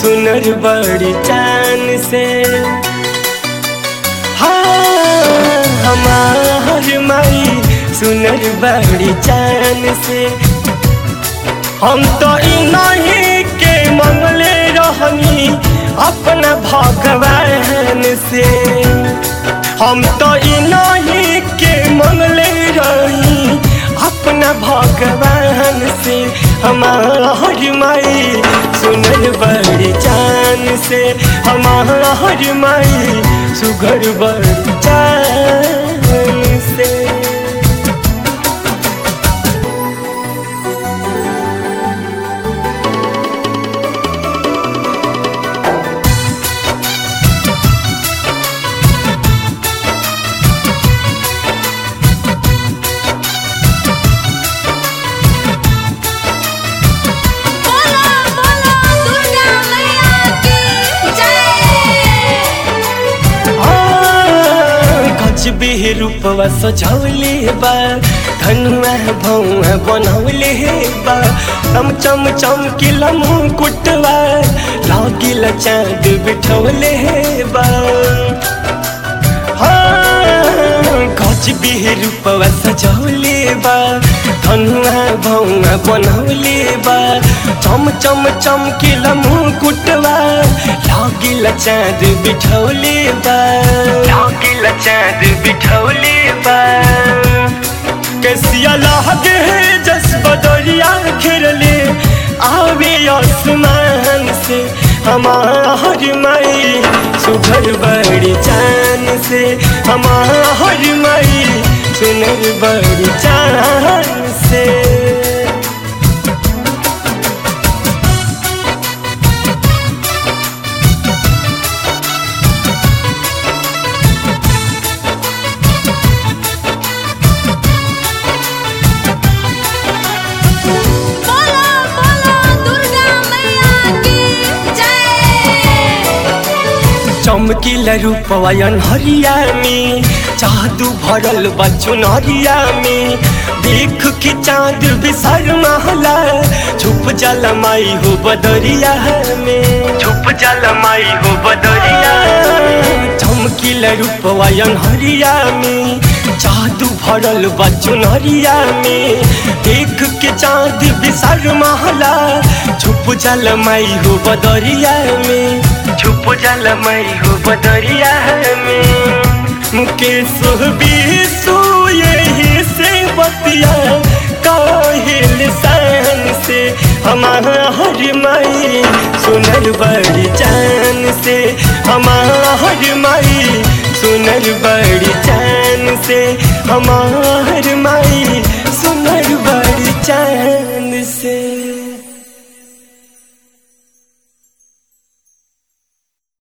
सुनर बड़ी चान से हाँ हमार माई सुनर बड़ी चान से हम तो नहीं के मंगले रहनी अपना भगवान से हम तो नहीं के मंगले रही अपना भगवान से हमार माई सुनर बड़ी चान से हमार माई सुगर बड़ी चान से बोलो बोलो दुर्गा मैया की जय गज भी रूपवा सजौले बा धनुआ भौआ बनौले बा चम चम चमकिला मुकुटवा लागिला चाँद बिठौले बा गज भी रूपवा सजौले बा धनुआ भौआ बनौले बा चम चम चमकिला मुकुटवा लागिला चाँद बिठौले बा लागिला चाँद बिठौले बा कैसिया लागे जस बदरिया घेरले आवे आसमान से हमार माई सुघर बड़ी चान से हमार माई सुनर बड़ी चान से बोलो बोलो दुर्गा मैया की जय चमकीला रूपवायन हरिया में जादू भरल बचुन हरिया में देख के चांद बिसर महला छुप जल माई हो बदरिया में छुप जल माई हो बदरिया चमकीला रूपवायन हरिया में जादू भरल बचुन हरिया में देख के चांद बिसर महला छुप जल माई हो बदरिया में छुप जल मई हो बदरिया में मुकेश बीसू यही से बतिया काहिल सन से हमार माई सुनर बड़ी चान से हमार माई सुनर बड़ी चान से हमार माई